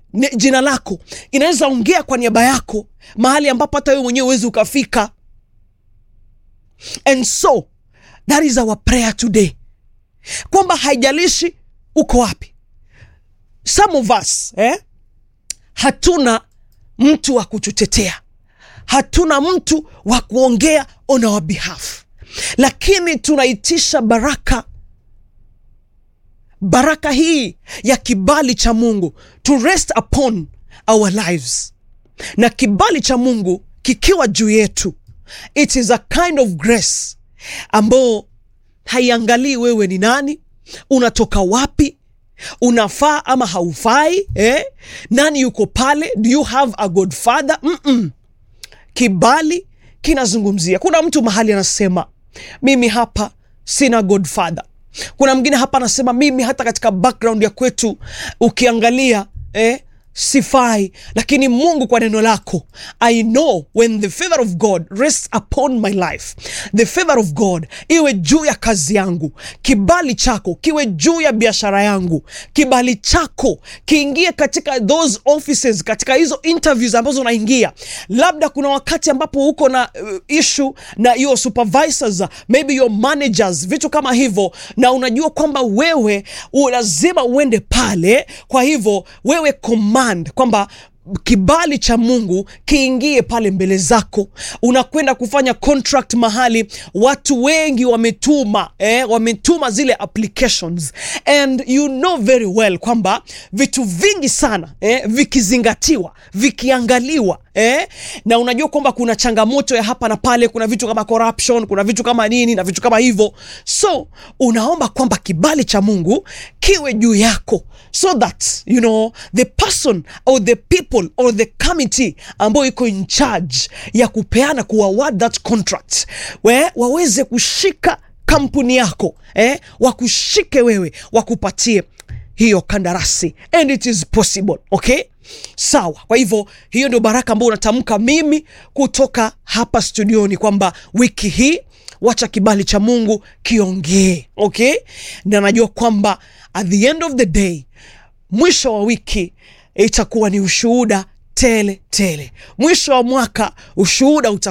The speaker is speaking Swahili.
ne- jina lako inaweza ongea kwa niaba yako mahali ambapo hata wewe mwenyewe huwezi ukafika and so that is our prayer today kwamba haijalishi uko wapi some of us eh, hatuna mtu wa kututetea hatuna mtu wa kuongea on our behalf lakini tunaitisha baraka baraka hii ya kibali cha mungu to rest upon our lives na kibali cha mungu kikiwa juu yetu it is a kind of grace ambao haiangalii wewe ni nani unatoka wapi unafaa ama haufai eh? nani yuko pale do you have a godfather Mm-mm. kibali kinazungumzia kuna mtu mahali anasema mimi hapa sina godfather kuna mwingine hapa anasema mimi hata katika background ya kwetu ukiangalia eh, sifai lakini mungu kwa neno lako i know when the favor of god rests upon my life the favor of god iwe juu ya kazi yangu kibali chako kiwe juu ya biashara yangu kibali chako kiingie katika those offices katika hizo interviews ambazo unaingia labda kuna wakati ambapo uko na uh, issue na your supervisors maybe your managers vitu kama hivyo na unajua kwamba wewe u- lazima uende pale kwa hivyo wewe command kwamba kibali cha mungu kiingie pale mbele zako unakwenda kufanya contract mahali watu wengi wametuma eh, wametuma zile applications and you know very well kwamba vitu vingi sana eh, vikizingatiwa vikiangaliwa eh, na unajua kwamba kuna changamoto ya hapa na pale kuna vitu kama corruption kuna vitu kama nini na vitu kama hivyo so unaomba kwamba kibali cha mungu kiwe juu yako so that you know the person or the people or the committee ambayo iko in charge ya kupeana kuaward that contract we, waweze kushika kampuni yako eh, wakushike wewe wakupatie hiyo kandarasi and it is possible okay sawa kwa hivyo hiyo ndio baraka ambayo unatamka mimi kutoka hapa studioni kwamba wiki hii wacha kibali cha mungu kiongee okay na najua kwamba at the end of the day mwisho wa wiki itakuwa ni ushuhuda tele tele mwisho wa mwaka ushuhuda uta